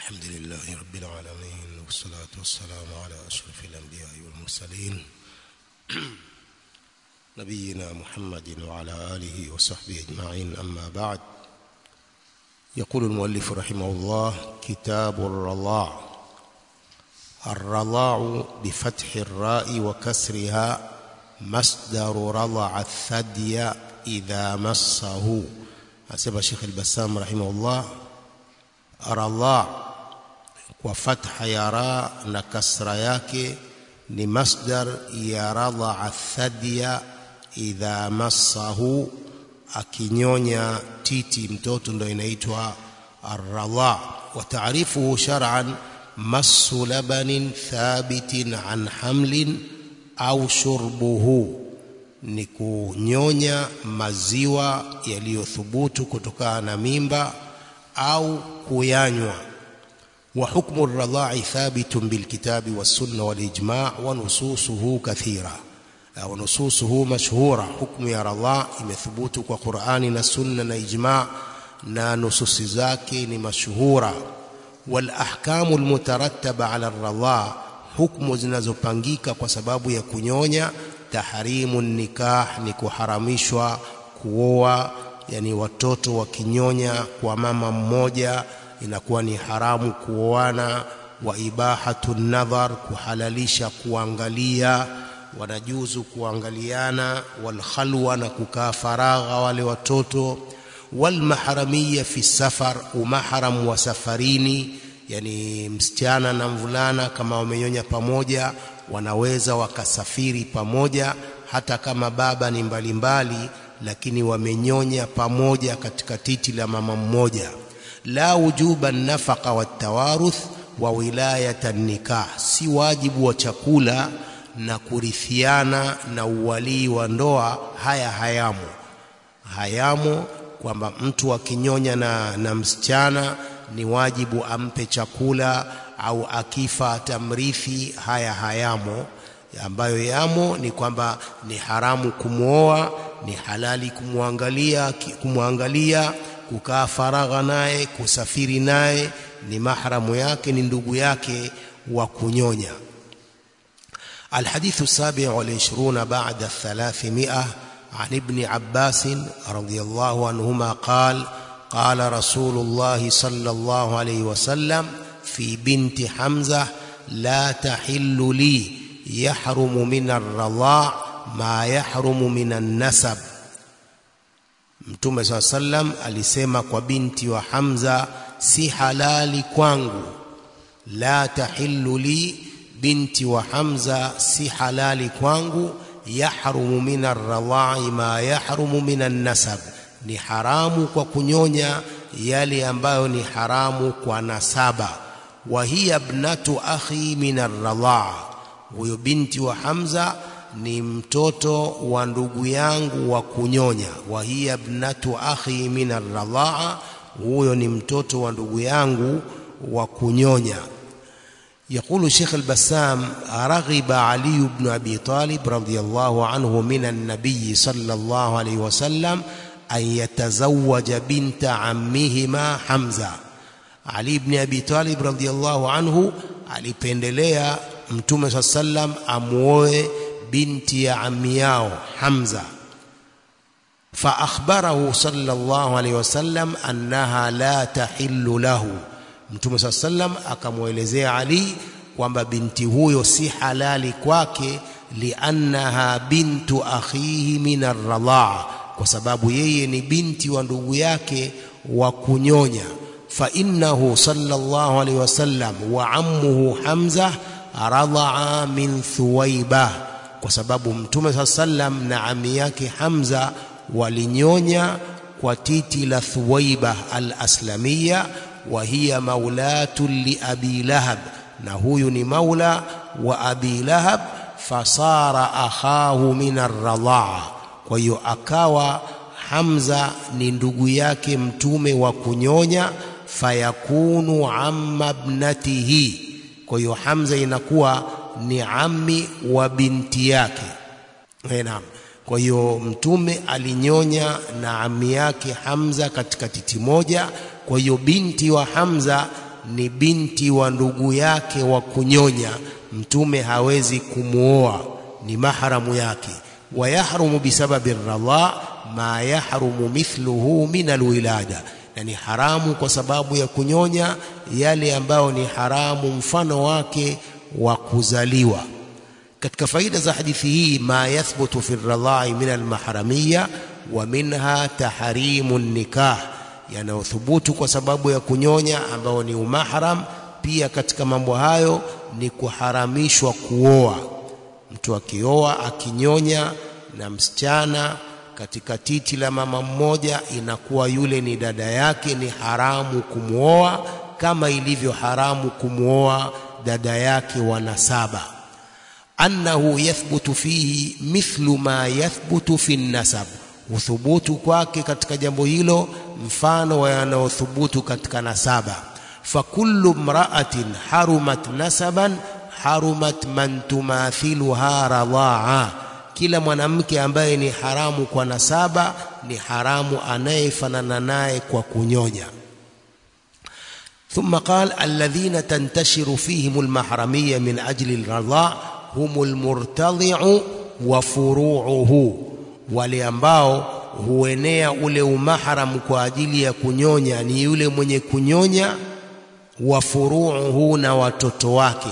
الحمد لله رب العالمين والصلاة والسلام على أشرف الأنبياء والمرسلين نبينا محمد وعلى آله وصحبه أجمعين أما بعد يقول المؤلف رحمه الله كتاب الرضاع الرضاع بفتح الراء وكسرها مصدر رضع الثدي إذا مسه أسبب شيخ البسام رحمه الله radha kwa fatha ya ra na kasra yake ni masdar ya radha thadya idha massahu akinyonya titi mtoto ndo inaitwa arradha wa taarifuhu shar'an massu labanin thabitin an hamlin au shurbuhu ni kunyonya maziwa yaliyothubutu kutokana na mimba au kuyanywa wa hukmu ar-radha'i thabitun bil kitabi was sunna wal ijma' wa nususuhu kathira wa nususuhu mashhura hukmu ya radha imethubutu kwa Qur'ani na sunna na ijma' na nususi zake ni mashhura wal ahkamu al mutarattaba ala ar-radha hukmu zinazopangika kwa sababu ya kunyonya tahrimu nikah ni kuharamishwa kuoa yani watoto wakinyonya kwa mama mmoja inakuwa ni haramu kuoana wa ibahatu nadhar kuhalalisha kuangalia wanajuzu kuangaliana wal khalwa na kukaa faragha wale watoto wal maharamia fi safar umahram wa safarini yani msichana na mvulana kama wamenyonya pamoja wanaweza wakasafiri pamoja hata kama baba ni mbalimbali mbali, lakini wamenyonya pamoja katika titi la mama mmoja la wujuba nafaqa watawaruth wa wilayata nikah si wajibu wa chakula na kurithiana na uwalii wa ndoa haya hayamo hayamo kwamba mtu akinyonya na, na msichana ni wajibu ampe chakula au akifa atamrithi haya hayamo ambayo yamo ni kwamba ni haramu kumwoa ni halali kumwangalia kumwangalia kukaa faragha naye kusafiri naye ni mahramu yake ni ndugu yake wa kunyonya الحديث السابع والعشرون بعد الثلاثمائة عن ابن عباس رضي الله عنهما قال قال رسول الله صلى الله عليه وسلم في بنت حمزة لا تحل لي يحرم من الرضاع ma yahrumu minan nasab Mtume SAW sallam alisema kwa binti wa Hamza si halali kwangu la tahillu li binti wa Hamza si halali kwangu yahrumu minar radha'i ma yahrumu minan nasab ni haramu kwa kunyonya yale ambayo ni haramu kwa nasaba wa hiya ibnatu akhi minar radha'a huyo binti wa Hamza ni mtoto wa ndugu yangu wa kunyonya wa hiya ibnatu akhi min ar-radha'a huyo ni mtoto wa ndugu yangu wa kunyonya يقول شيخ البسام رغب علي بن أبي طالب رضي الله عنه من النبي صلى الله عليه وسلم أن يتزوج بنت عمهما حمزة علي بن أبي طالب رضي الله عنه alipendelea mtume صلى الله عليه وسلم amuoe binti ya ammi yao Hamza fa akhbarahu sallallahu alayhi wasallam annaha la tahillu lahu Mtume sallam akamwelezea Ali kwamba binti huyo si halali kwake liannaha bintu akhihi min ar-radha'a kwa sababu yeye ni binti wa ndugu yake wa kunyonya fa innahu sallallahu alayhi wasallam wa ammuhu Hamza radha'a min Thuwaibah kwa sababu mtume saa sallam na ami yake Hamza walinyonya kwa titi la Thuwaiba al-Aslamia wa hiya maulatu li Abi Lahab na huyu ni maula wa Abi Lahab fasara akhahu min ar-radha'a kwa hiyo akawa Hamza ni ndugu yake mtume wa kunyonya fayakunu amma ibnatihi kwa hiyo Hamza inakuwa ni ammi wa binti yake naam kwa hiyo mtume alinyonya na ammi yake Hamza katika titi moja kwa hiyo binti wa Hamza ni binti wa ndugu yake wa kunyonya mtume hawezi kumuoa ni mahramu yake wayahrumu bisababi radha ma yahrumu mithluhu min alwilada na ni haramu kwa sababu ya kunyonya yale ambayo ni haramu mfano wake wa kuzaliwa katika faida za hadithi hii ma yathbutu fi radha'i min almahramiyya wa minha tahrimu nikah yanayothubutu kwa sababu ya kunyonya ambao ni umahram pia katika mambo hayo ni kuharamishwa kuoa mtu akioa akinyonya na msichana katika titi la mama mmoja inakuwa yule ni dada yake ni haramu kumwoa kama ilivyo haramu kumwoa dada yake wa nasaba annahu yathbutu fihi mithlu ma yathbutu fi nasab uthubutu kwake katika jambo hilo mfano wa yanayothubutu katika nasaba fakullu mra'atin harumat nasaban harumat man tumathiluha radhaa kila mwanamke ambaye ni haramu kwa nasaba ni haramu anayefanana naye kwa kunyonya ثم قال الذين تنتشر فيهم المحرمية من أجل الرضاع هم المرتضع وفروعه wale ambao huenea ule umahram kwa ajili ya kunyonya ni yule mwenye kunyonya wa furuuhu na watoto wake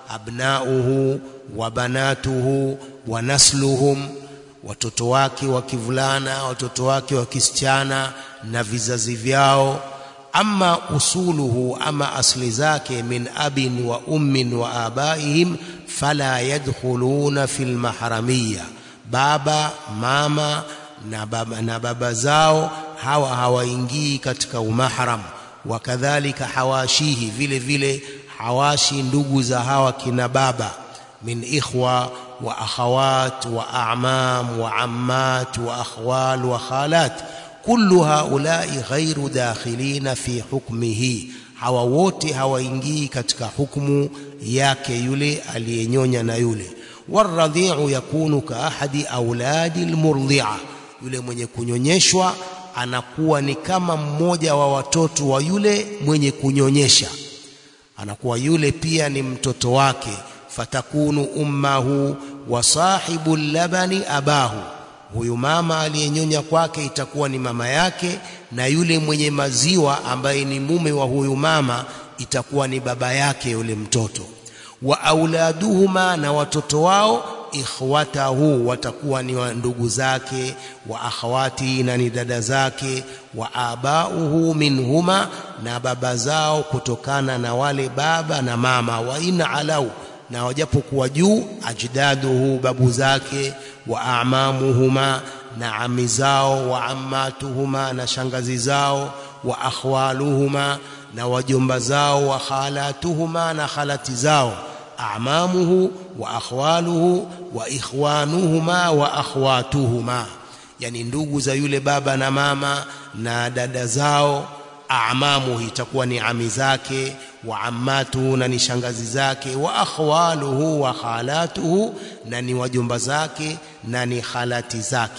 abnauhu wa banatuhu wa nasluhum watoto wake wa kivulana watoto wake wa kisichana na vizazi vyao ama usuluhu ama asli zake min abin wa ummin wa abaihim fala yadkhuluna fil mahramiyya baba mama na baba, na baba zao hawa hawaingii katika umahram wakadhalika hawashihi vile vile hawashi ndugu za hawa kina baba min ikhwa wa akhawat wa a'mam wa ammat wa akhwal wa khalat kullu haulai ghairu dakhilina fi hukmihi hawa wote hawaingii katika hukumu yake yule aliyenyonya na yule waradhi'u yakunu ka ahadi auladi almurdhi'a yule mwenye kunyonyeshwa anakuwa ni kama mmoja wa watoto wa yule mwenye kunyonyesha anakuwa yule pia ni mtoto wake fatakunu ummahu wa sahibu labani abahu huyu mama aliyenyonya kwake itakuwa ni mama yake na yule mwenye maziwa ambaye ni mume wa huyu mama itakuwa ni baba yake yule mtoto wa auladuhuma na watoto wao ikhwatahu watakuwa ni ndugu zake wa akhawati na ni dada zake wa abauhu minhuma na baba zao kutokana na wale baba na mama wa in alau na wajapokuwa juu ajdaduhu babu zake wa amamuhuma na ami zao wa ammatuhuma na shangazi zao wa akhwaluhuma na wajomba zao wa khalatuhuma na khalati zao amamuhu wa akhwaluhu wa ikhwanuhuma wa akhwatuhuma yani ndugu za yule baba na mama na dada zao amamu itakuwa ni ami zake wa ammatuhu na ni shangazi zake wa akhwaluhu wa khalatuhu na ni wajomba zake na ni khalati zake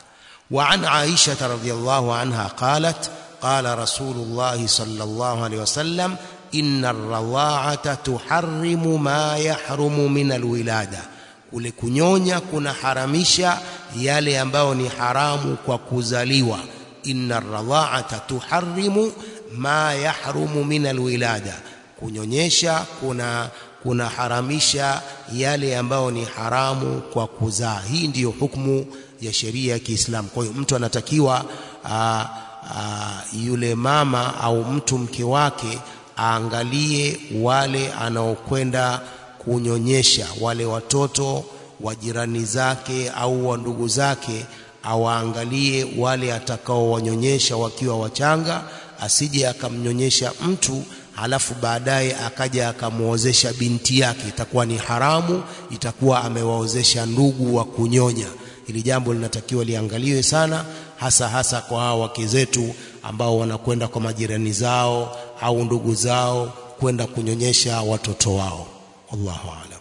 wa an aisha radhiyallahu anha qalat qala rasulullah sallallahu alayhi wasallam inna ar-radha'ata tuharrimu ma yahrumu min alwilada kule kunyonya kuna haramisha yale ambayo ni haramu kwa kuzaliwa inna ar-radha'ata tuharrimu ma yahrumu min alwilada kunyonyesha kuna kuna haramisha yale ambayo ni haramu kwa kuzaa hii ndiyo hukumu ya sheria ya Kiislamu kwa hiyo mtu anatakiwa aa, aa, yule mama au mtu mke wake aangalie wale anaokwenda kunyonyesha wale watoto wa jirani zake au wa ndugu zake awaangalie wale atakaowanyonyesha wakiwa wachanga asije akamnyonyesha mtu halafu baadaye akaja akamwozesha binti yake itakuwa ni haramu itakuwa amewaozesha ndugu wa kunyonya ili jambo linatakiwa liangaliwe sana hasa hasa kwa hao wake zetu ambao wanakwenda kwa majirani zao au ndugu zao kwenda kunyonyesha watoto wao wallahu a'lam